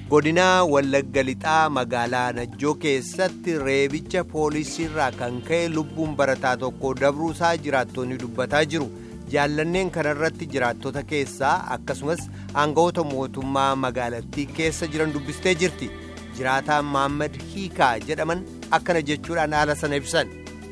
godinaa wallagga lixaa magaalaa najjoo keessatti reebicha poolisiirraa kan ka'e lubbuun barataa tokko dabruusaa jiraattonni dubbataa jiru jaallanneen kanarratti jiraattota keessaa akkasumas aangawoota mootummaa magaalattii keessa jiran dubbistee jirti jiraataan maammad hiikaa jedhaman akkana jechuudhaan haala sana ibsan.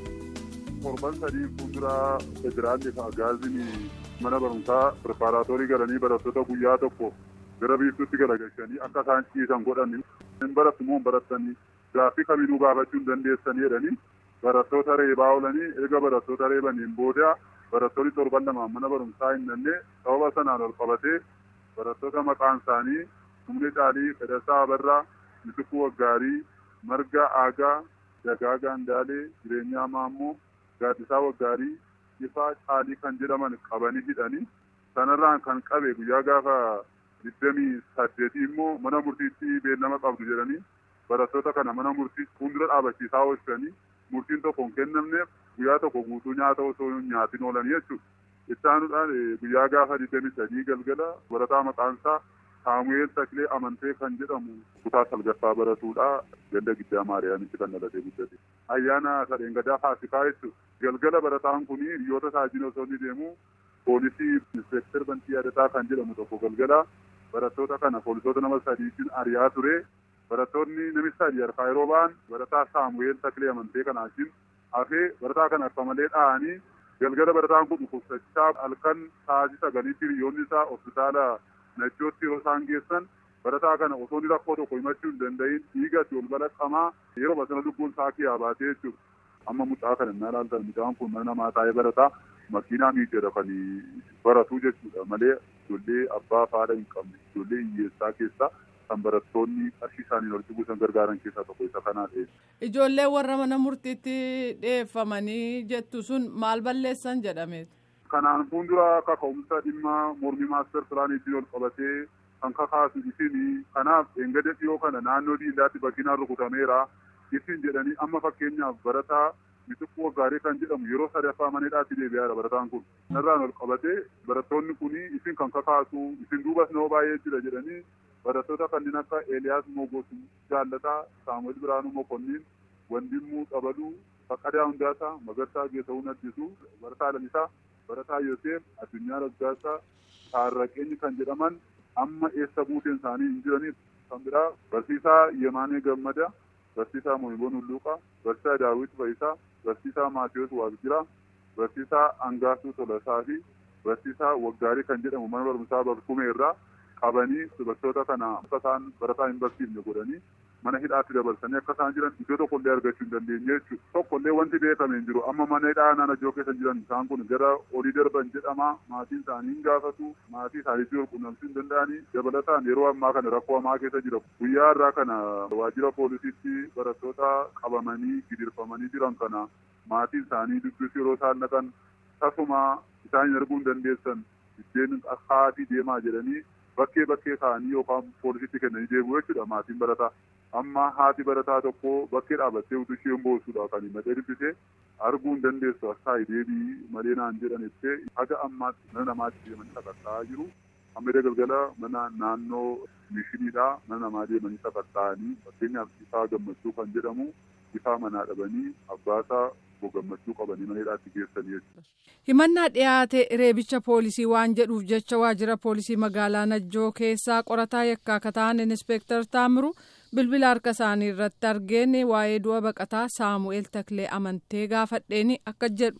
Torban sadii fuulduraa federaalli fi agaaziin mana barumsaa pireparaatoorii galanii barattoota guyyaa tokko gara biiftuutti galagalchanii akka isaan ciisan godhanii hin barattu moo hin barattanii gaaffii kamiinuu gaafachuu hin dandeessanii jedhanii barattoota reebaa oolanii eega barattoota reebaniin booda barattoonni torban lamaan mana barumsaa hin danne sababa sanaan ol qabatee barattoota maqaan isaanii Humnee Caalii, Fedhasaa Abarraa, Mitikuu Waggaarii, Marga Aagaa, Dagaa Gaandaalee, Jireenyaa Maammoo, Gaaddisaa Waggaarii, Ifaa Caalii kan jedhaman qabanii hidhanii sanarraan kan qabe guyyaa gaafa digdamii saddeetii immoo mana murtiitti beellama qabdu jedhanii barattoota kana mana murtii fuuldura dhaabachiisaa oolchanii murtiin tokko hin kennamneef guyyaa tokko guutuu nyaata osoo nyaatiin oolanii jechuudha. Ittaanuudhaan guyyaa gaafa digdamii sadii galgala barataa maqaan isaa Saamu'eel Taklee Amantee kan jedhamu kutaa salgaffaa baratuudha. Ganda giddaa Maariyaamitti kan dhalatee guddate. Ayyaana sadeen gadaa faasikaa jechuudha. Galgala barataan kun hiriyoota isaanii osoo inni deemu poolisii inspektar Bantii Yaadataa kan jedhamu tokko galgala barattoota kana poolisoota nama sadiitiin ari'aa ture. Barattoonni namichi sadii harkaa yeroo ba'an barataa Saamu'eel Taklee Amantee kanaatiin hafee barataa kana akka malee dha'anii galgala barataan kun dhukkubsachaa halkan sa'aatii sagaliitti hiriyoonni isaa hospitaala Najjootti yeroo isaan geessan barataa kana osoo inni rakkoo tokko himachuu hin danda'in dhiigatti ol balaqqamaa yeroo basana lubbuun isaa kiyyaa baatee jechuudha. Amma mucaa kana innaa ilaaltan mucaan kun mana namaa taa'ee barataa makiinaa miidhagina kan baratu jechuudha malee ijoollee abbaa faadha hin qabne ijoollee hiyyeessaa keessaa kan barattoonni qarshii isaaniin walitti buusan gargaaran keessaa tokko isa kanaa ta'e. Ijoollee warra mana murtiitti dhiyeeffamanii jettu sun maal balleessan jedhame. Kanaan fuuldura kaka'umsa dhimma mormii maaster pilaaniitiin ol qabatee kan kakaasu isin kanaaf eengada dhiyoo kana naannoo diindaatti bakkinaan rukutameera isin jedhanii amma fakkeenyaaf barataa mitikkuu waggaarii kan jedhamu yeroo sadaffaa maneedhaatti deebi'aadha barataan kun. Narraan ol qabatee barattoonni kun isin kan kakaasu isin duubas nama baay'ee jira jedhanii barattoota kanneen akka Eeliyaas Mogosu Jaallataa, Saamu'eel Biraanuu Mokonniin, Wandimmuu Qabaluu, Faqqadaa Hundaasaa, Magarsaa Geetawuu Addisuu, Barataa Lalisaa, Barataa Yoseef, Addunyaa Raggaasaa, Taarraqeenyi kan jedhaman amma eessa buuteen isaanii hin jiraniif kan biraa Barsiisaa Yemaanee Gammada, Barsiisaa Mohiboon Hulluuqaa, Barsiisaa Daawit Fayisaa, Barsiisaa Maatiyoos Waaqjiraa, Barsiisaa Angaasuu Tolasaa fi Barsiisaa Waggaarii kan jedhamu mana barumsaa Barkumee irraa qabanii dubartoota kana akka isaan barataa hin barsiifne godhanii mana hidhaatti dabarsanii akka isaan jiran iddoo tokkollee argachuu hin dandeenye jechuudha. Tokkollee wanti beekame hin jiru amma mana hidhaa naannoo keessa jiran isaan kun gara olii darban jedhama maatiin isaanii hin gaafatu maatii isaaniitti wal quunnamsuu hin danda'anii dabalataan yeroo ammaa kana rakkoo hamaa keessa jira. Guyyaa irraa kana waajjira poolisiitti barattoota qabamanii gidirfamanii jiran kana maatiin isaanii dubbisuu yeroo isaan dhaqan tasuma isaan arguu hin dandeessan biddeen haatii deemaa jedhanii bakkee bakkee kaa'anii yookaan poolisiitti kennanii deebi'u jechuudha maatiin barataa. Amma haati barataa tokko bakkee dhaabattee utuu isheen boossuudha kan himatee dubbisee arguu hin dandeessu akkaayi deebii malee naan jedhan ibsee haga ammaatti mana namaatti deemanii sakatta'aa jiru. Amma galgala mana naannoo mishiniidhaa mana namaa deemanii sakatta'anii fakkeenyaaf ifaa gammachuu kan jedhamu ifaa manaa dhabanii abbaasaa gammachuu qabanii mana hidhaatti geessanii jechuudha. Himannaa dhiyaate reebicha poolisii waan jedhuuf jecha waajjira poolisii magaalaa Najjoo keessaa qorataa yakkaa akka ta'an Inspektar Taamiru bilbila harka isaanii irratti argeen waa'ee du'a baqataa Saamu'eel Taklee amantee gaafadheeni akka jedhu.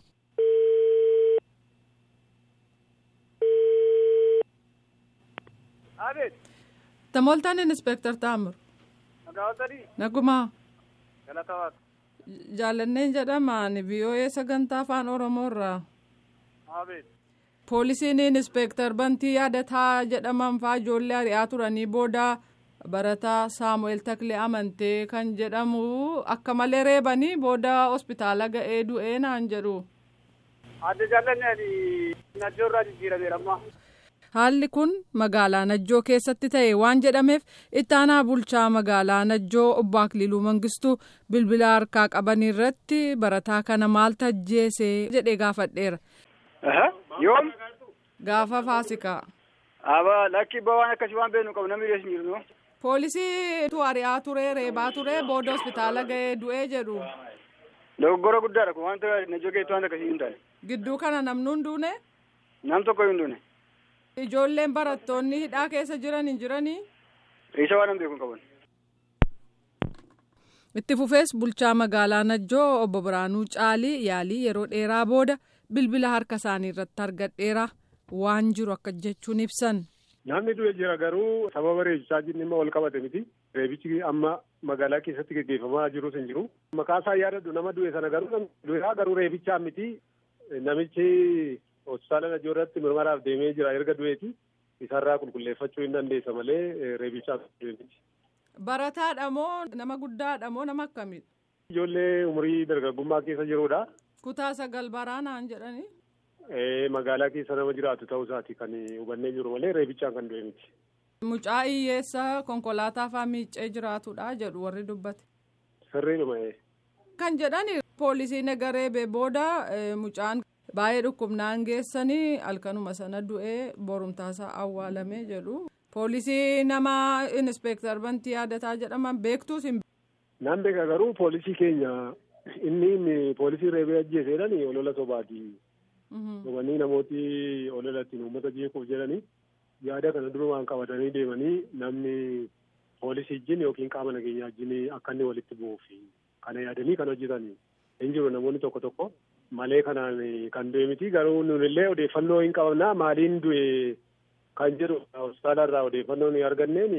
Tamoltaan Inspektar Taamiru. Nagumaa. Jaallanneen jedhamaan VOA sagantaa afaan Oromoo irraa. Poolisiin inspektar bantii yaadataa jedhaman fa'aa ijoollee ari'aa turanii booda barataa Saamu'eel Taklee amantee kan jedhamu akka malee reebanii booda hospitaala ga'ee du'ee naan jedhu. Adda jaallanneen Najjoo irraa jijjiirameera amma. Haalli kun magaalaa Najjoo keessatti ta'e waan jedhameef ittaanaa bulchaa magaalaa Najjoo obbo Akililuu Mangistuu bilbila harkaa qaban irratti barataa kana maal tajjeese jedhee gaafadheera. Yoom? Gaafa faasikaa. Aba lakki waan akkasii waan beeknu qabu namni dhiyeessu hin jirnu. Poolisiitu ari'aa ture reebaa ture booda hospitaala ga'ee du'ee jedhu. Dogoggora guddaadha kun wanta najjoo keessatti wanta akkasii hin taane. Gidduu kana namni hin duune. Nam tokko hin duune. Ijoolleen barattoonni hidhaa keessa jiran hin jiranii. Isa waan beeku hin qaban. Itti fufees bulchaa magaalaa Najjoo obbo Biraanuu Caalii yaalii yeroo dheeraa booda bilbila harka isaanii irratti argadheera waan jiru akka jechuun ibsan. Namni du'e jira garuu sababa reebichaa jinni immoo wal qabate miti. Reebichi amma magaalaa keessatti gaggeeffamaa jirus hin jiru. Maqaa isaa yaadadhu nama du'e sana garuu du'eeraa garuu reebichaa miti. Namichi hospitaala Najjoo irratti mirmaraaf deemee jira erga du'eeti. Isarraa qulqulleeffachuu hin dandeessa malee reebichaa du'e miti. Barataadha moo nama guddaadha moo nama akkamiidha? Ijoollee umurii dargaggummaa keessa jirudha. Kutaa sagal baraanaan jedhanii. Magaalaa keessa nama jiraatu ta'uu isaati kan hubannee jiru malee reebichaan kan du'e miti. Mucaa hiyyeessa konkolaataa fa'aa miiccee jiraatudha jedhu warri dubbate. Sirriidhuma. Kan jedhani poolisiin egareebe booda mucaan baay'ee dhukkubnaan geessanii halkanuma sana du'ee borumtaasaa awwaalamee jedhu. Poolisii nama inspeektar bantii yaadataa jedhaman beektuus hin. Naan beeka garuu poolisii keenya inni poolisii reebee ajjeeseedhaan olola sobaati. Dhumanii namooti olola ittiin uummata jeequuf jedhanii yaada kana durumaan qabatanii deemanii namni poolisii wajjin yookiin qaama nageenyaa wajjin akka inni walitti bu'uuf kana yaadanii kan hojjetan hin jiru namoonni tokko tokko malee kanaan kan du'e miti garuu nunillee odeeffannoo hin qabna maaliin du'e kan jedhu hospitaala irraa odeeffannoo ni arganneen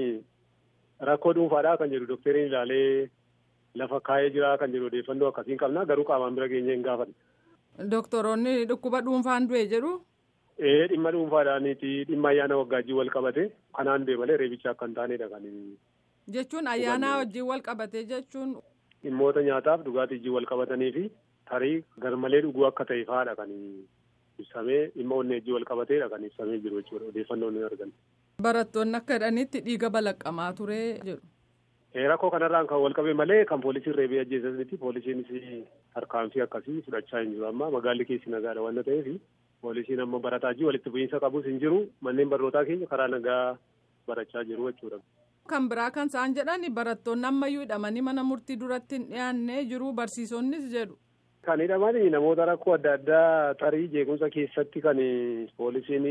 rakkoo dhuunfaadhaa kan jedhu doktariin ilaalee lafa kaa'ee jira kan jedhu odeeffannoo akkasiin qabna garuu qaamaan bira geenyee hin gaafanne. Doktoroonni dhukkuba dhuunfaan du'e jedhu. Ee dhimma dhuunfaadhaaniiti dhimma ayyaana waggaajjii wal qabate kanaan du'e malee reebicha akka hin taanedha kan. Jechuun ayyaana wajjin wal qabate jechuun. Dhimmoota nyaataaf dhugaatii wajjin wal qabatanii fi tarii garmalee dhuguu akka ta'e fa'aadha kan ibsamee dhimma onnee wajjin wal qabateedha kan ibsamee jiru jechuudha odeeffannoo ni arganna. Barattoonni akka jedhanitti dhiiga balaqqamaa ture jedhu. Rakkoo kanarraan kan wal qabe malee kan poolisiin reebee ajjeesanitti poolisiinis tarkaanfii akkasii fudhachaa hin jiru amma magaalli keessi nagaadha waan ta'eef poolisiin amma barataa jiru walitti bu'iinsa qabus hin jiru manneen barnootaa keenya karaa nagaa barachaa jiru jechuudha. Kan biraa kan isaan jedhan barattoonni ammayyuu hidhamanii mana murtii duratti hin dhiyaannee jiru barsiisonnis jedhu. Kan hidhaman namoota rakkoo adda addaa tarii jeequmsa keessatti kan poolisiin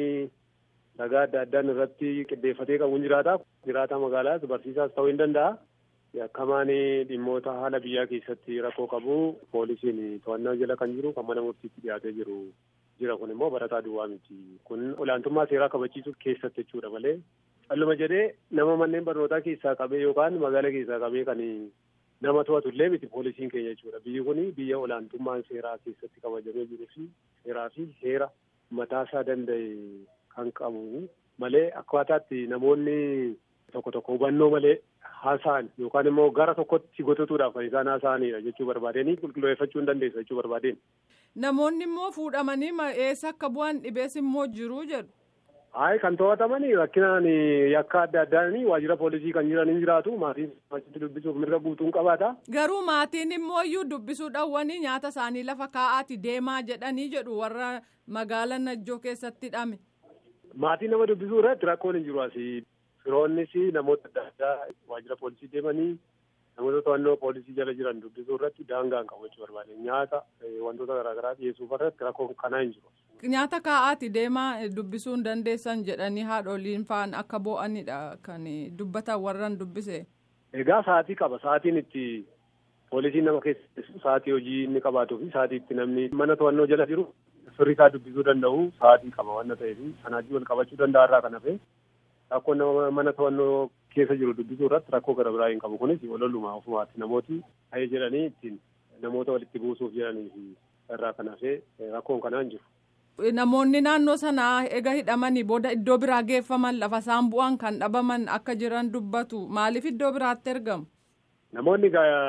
ragaa adda addaan irratti qindeeffatee qabuun jiraata. Jiraata magaalaas barsiisaas ta'uu hin danda'a. Yakkamaan dhimmoota haala biyyaa keessatti rakkoo qabu poolisiin to'annaa jala kan jiru kan mana murtiitti dhiyaatee jiru jira kun immoo barataa duwwaa miti. Kun olaantummaa seeraa kabachiisuu keessatti jechuudha malee calluma jedhee nama manneen barnootaa keessaa qabee yookaan magaala keessaa qabee kan nama to'atu illee miti poolisiin keenya jechuudha. Biyyi kun biyya olaantummaan seeraa keessatti kabajamee jiruu fi seeraa fi heera mataasaa danda'e kan qabu malee akkaataatti namoonni tokko tokko hubannoo malee haasa'an yookaan immoo gara tokkotti gototuudhaaf kan isaan haasa'anidha jechuu barbaadanii qulqulleeffachuu hin dandeessa jechuu barbaadeen. Namoonni immoo fuudhamanii eessa akka bu'an dhibees immoo jiru jedhu. Hayi kan to'atamanii rakkinaan yakka adda addaan waajjira poolisii kan jiran hin jiraatu maatiin achitti dubbisuuf mirga guutuun qabaata. Garuu maatiin immoo iyyuu dubbisuu dhawwanii nyaata isaanii lafa kaa'aati deemaa jedhanii jedhu warra magaala Najjoo keessatti hidhame. Maatiin nama dubbisuu irratti rakkoon hin jiru asii. Firoonnis namoota adda addaa waajjira poolisii deemanii namoota to'annoo poolisii jala jiran dubbisuu irratti daangaan qabu jechuu barbaade nyaata wantoota garaagaraa dhiyeessuuf irratti rakkoon kanaa hin jiru. Nyaata kaa'aati deemaa dubbisuu hin dandeessan jedhanii haadholiin fa'aan akka bo'anidha kan dubbatan warran dubbise. Egaa sa'aatii qaba sa'aatiin itti poolisiin nama keessa sa'aatii hojii inni qabaatuu fi sa'aatii itti namni mana to'annoo jala jiru firri isaa dubbisuu danda'u sa'aatii qaba waan ta'eef sanaatii wal qabachuu danda'a irraa kan hafe. Rakkoo nama mana to'annoo keessa jiru dubbisuu irratti rakkoo gara biraa hin qabu kunis walolumaa ofumaatti namooti ta'ee jedhanii ittiin namoota walitti buusuuf jedhanii irraa kan hafee rakkoon kanaan jiru. Namoonni naannoo sanaa ega hidhamanii booda iddoo biraa geeffaman lafa isaan bu'an kan dhabaman akka jiran dubbatu maaliif iddoo biraatti ergamu? Namoonni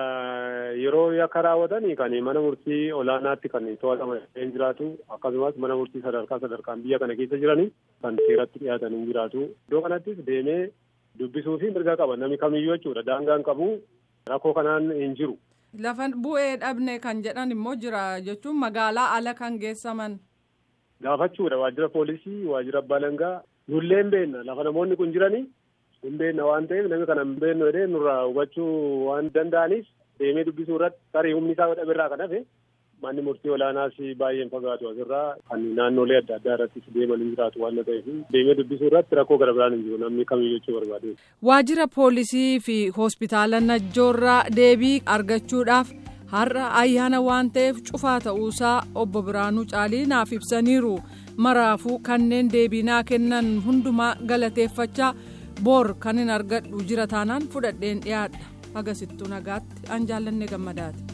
yeroo yakka raawwatan kan mana murtii olaanaatti kan to'ataman hin jiraatu akkasumas mana murtii sadarkaa sadarkaan biyya kana keessa jiranii kan seeratti dhiyaatan hin jiraatu. Iddoo kanattis deemee dubbisuu fi mirga qaba namni kamiyyuu jechuudha daangaan qabu rakkoo kanaan hin jiru. Lafa bu'ee dhabne kan jedhan immoo jira jechuun magaalaa ala kan geessaman. Gaafachuudha waajjira poolisii waajjira abbaa langaa nullee hin beekna lafa namoonni kun jiranii hin beekna waan ta'eef namni kana hin beeknu jedhee nurraa hubachuu waan danda'aniif deemee dubbisuu irratti tarii humni isaa dhaberraa kan hafe manni murtii olaanaas baay'een fagaatu asirraa kan naannolee adda addaa irrattis deeman hin jiraatu waan ta'eef deemee dubbisuu irratti rakkoo gara biraan hin jiru namni kamiyyuu jechuu barbaade. Waajjira poolisii fi hospitaala Najjoorraa deebii argachuudhaaf har'a ayyaana waan ta'eef cufaa ta'uusaa obbo Biraanuu Caalii naaf ibsaniiru. Maraafuu kanneen deebii naa kennan hundumaa galateeffachaa boor kan hin argadhu jira taanaan fudhadheen dhiyaadha. Agasittuu nagaatti an jaallanne gammadaati.